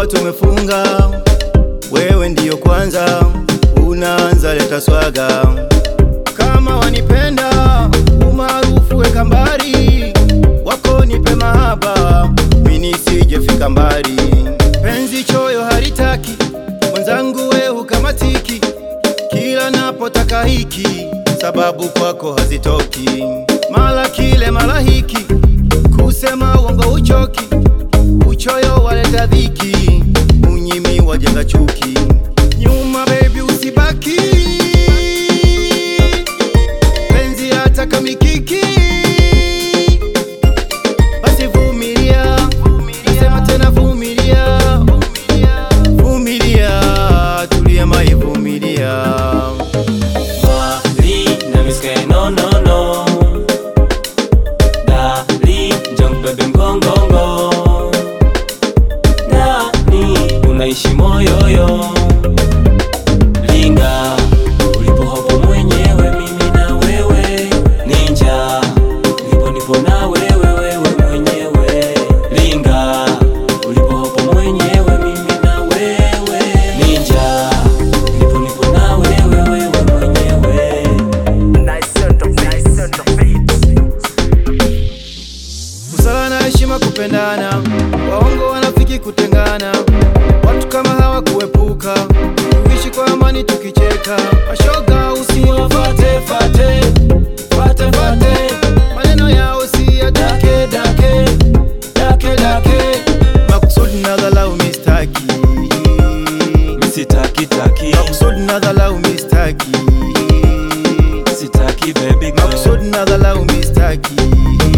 ndoa tumefunga, wewe ndiyo kwanza unaanza leta swaga. Kama wanipenda umaarufu weka mbali, wako nipe mahaba, mimi sijefika mbali. Penzi choyo halitaki mwenzangu, we hukamatiki kila napotaka hiki, sababu kwako hazitoki, mala kile mala hiki, kusema uongo uchoki, uchoyo waleta dhiki, unyimi wajenga chuki. Nyuma baby usibaki, penzi hata mikiki, basi vumilia, nasema tena vumilia, vumilia, tulia mai vumilia. Mali na miske no no no Dali njong bebe mgongongo Nani unaishi moyoyo Linga ulipo hapo mwenyewe mimi na wewe Ninja ulipo nipo na wewe wewe mwenyewe Linga ulipo hapo mwenyewe mimi na wewe Ninja ulipo nipo na wewe wewe mwenyewe Busara na heshima kupendana, waongo wanafiki kutengana, watu kama hawa kuepuka, tuishi kwa amani tukicheka, mashoga usiwafate fate fate fate, maneno yao si ya dake dake dake dake, makusudi na dhalau mistaki, Sitaki taki makusudi na dhalau mistaki, Sitaki baby girl makusudi na dhalau mistaki.